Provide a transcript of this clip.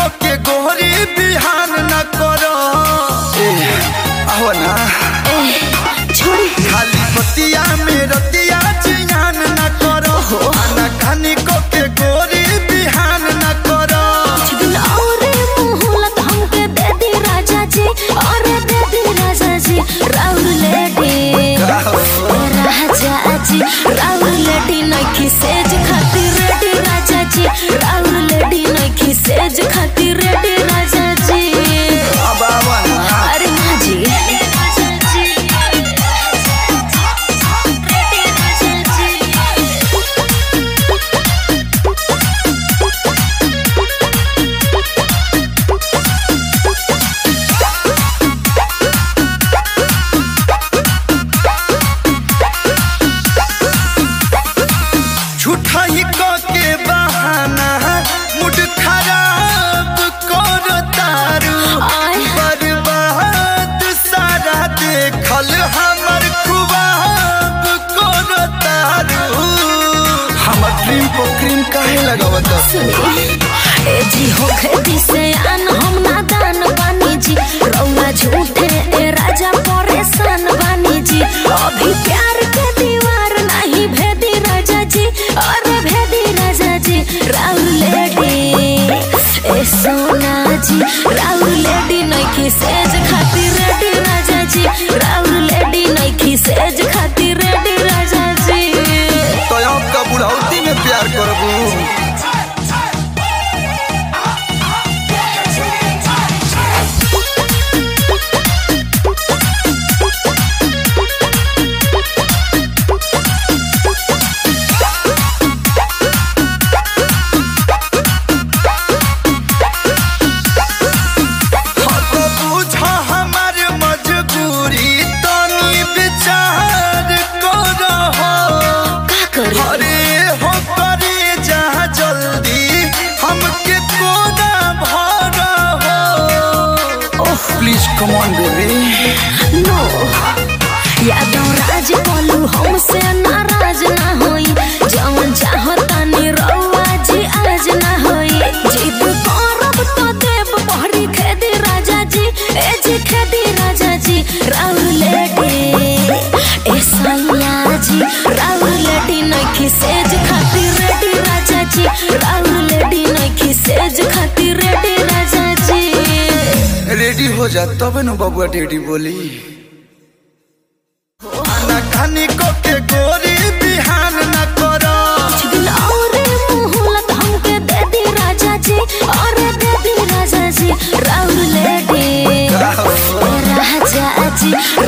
के गोहरी बिहान न करो ए आओ ना छोड़ी खाली बतिया में रतिया जियान न करो आना खानी को के गोरी बिहान न करो और मोहलत हमके दे दी राजा जी और दे दी राजा जी राउर लेडी राजा जी राउर लेडी नखी सेज खातिर रेडी राजा जी राउर लेडी नखी सेज खातिर रेडी राजा जी अब आओ ना अरे माँ जी झूठा ही को के बहाना मुड खराब करो तारू आय। बर्बाद सारा देखल हमर खुबाब करो तारू हमर ड्रीम को क्रीम काहे लगावत सुनी ए जी हो खेती से आन हम नादान बानी जी रौआ झूठे ए राजा परेशान बानी जी अभी प्यार के दीवार नहीं भेदी राजा जी अरे भेदी राजा जी राउर लेडी ए सोना जी राउर लेडी नइखी सेज खातिर रेडी राजा जी राउर लेडी नइखी सेज खातिर रेडी राजा जी तो आपका बुढ़ौती में प्यार करबू हाँ तो बुझा हमार मजबूरी तनी विचार करो का करी अरे हो करे जहाँ जल्दी हमके कोना भरा हो oh please come on baby no Yadav Raj बोलू हमसे नाराज ना होई जवन चाहता नी रउआ जी आज ना होई जिद करब तो देव बहरी खेदी राजा जी ए जी खेदी राजा जी राउर लेडी ए सैया जी राउर लेडी नइखी सेज खातिर रेडी राजा जी राउर लेडी नइखी सेज खातिर रेडी राजा जी रेडी हो जा तब न बबुआ डेडी बोली आना खानी को के गोरी बिहान न करो और मोहलत हमके दे दी राजा जी और दे दी राजा जी राउर लेडी राजा जी